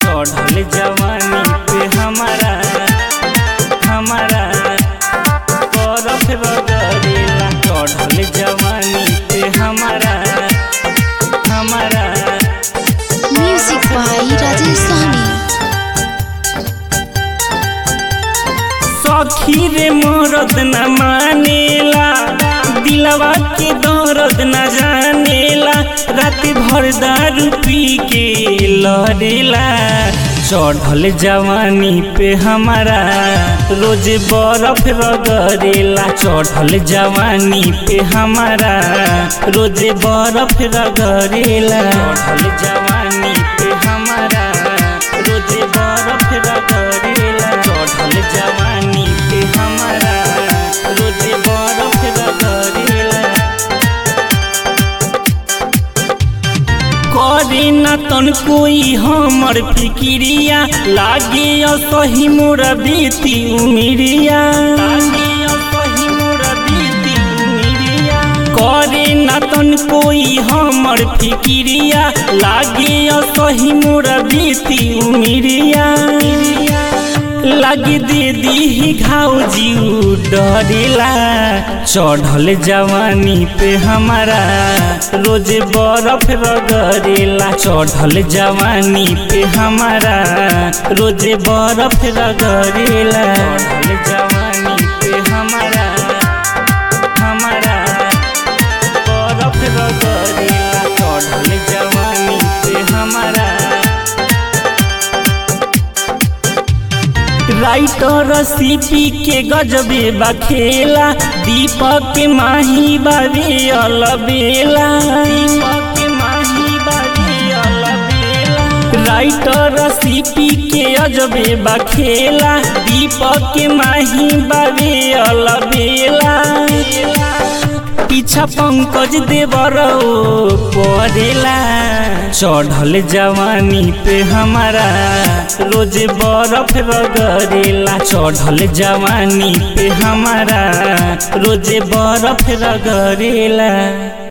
चढ़ल जवानी पे हमारा हमारा बरफ रगड़ेला चढ़ल जवानी पे हमारा हमारा Music by Rajesh Sahni. सखी रे मरद न मानेला दिलवा के दर्द न जानेला रात भर दारू पी के लड़ेला चढ़ल जवानी पे हमारा रोज बर्फ रगड़ेला चढ़ल जवानी पे हमारा रोज बर्फ रगड़ेला चढ़ल जवानी पे हमारा रोज बर्फ रगड़ेला चढ़ल जवानी पे हमारा रोज बर्फ रगड़ेला करे न तन कोई हमर फिकिरिया लागे असही मोर बीती उमिरिया लागे असही मोर बीती उमिरिया करे न तन कोई हमर फिकिरिया लागे असही मोर बीती उमिरिया लगी दे दी घाव जीव डरेला चढ़ल जवानी पे हमारा रोज बर्फ रगड़ेला चढ़ल जवानी पे हमारा रोज बर्फ रगड़ेला चढ़ल जवानी पे हमारा हमारा बर्फ रगड़ेला चढ़ल जवानी पे हमारा राइटर सीपी के गजबे बखेला दीपक के माही बाबे अलबेला दीपक के माही बाबे अलबेला राइटर सीपी के अजबे बखेला दीपक के माही बाबे अलबेला पीछा पंकज देवर पड़ेला चढ़ल जवानी पे हमारा रोज बर्फ रगड़ेला चढ़ल जवानी पे हमारा रोज बर्फ रगड़ेला